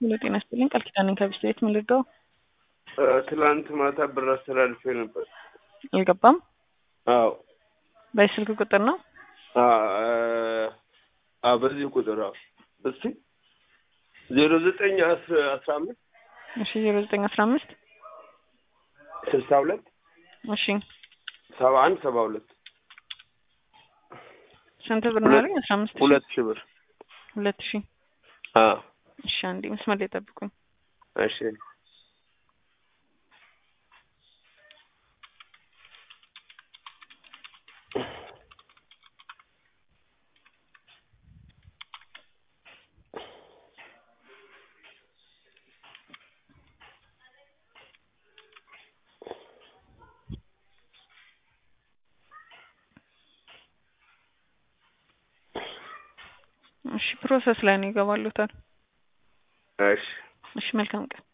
ሙሉ ጤና ይስጥልኝ። ቃል ኪዳን ነኝ ከቢስት ቤት ምን ልርዳው? ትላንት ማታ ብር አስተላልፌ ነበር። አልገባም። አዎ በስልክ ቁጥር ነው። አ በዚህ ቁጥር አዎ። እስቲ ዜሮ ዘጠኝ አስራ አምስት እሺ ዜሮ ዘጠኝ አስራ አምስት ስልሳ ሁለት እሺ ሰባ አንድ ሰባ ሁለት ስንት ብር ነው ያለኝ? አስራ አምስት ሺህ ሁለት ሺህ ብር ሁለት ሺህ አዎ እሺ አንዴ መስመር ላይ ጠብቁኝ። እሺ እሺ ፕሮሰስ ላይ ነው ይገባሉታል። እሺ እሺ መልካም ቀን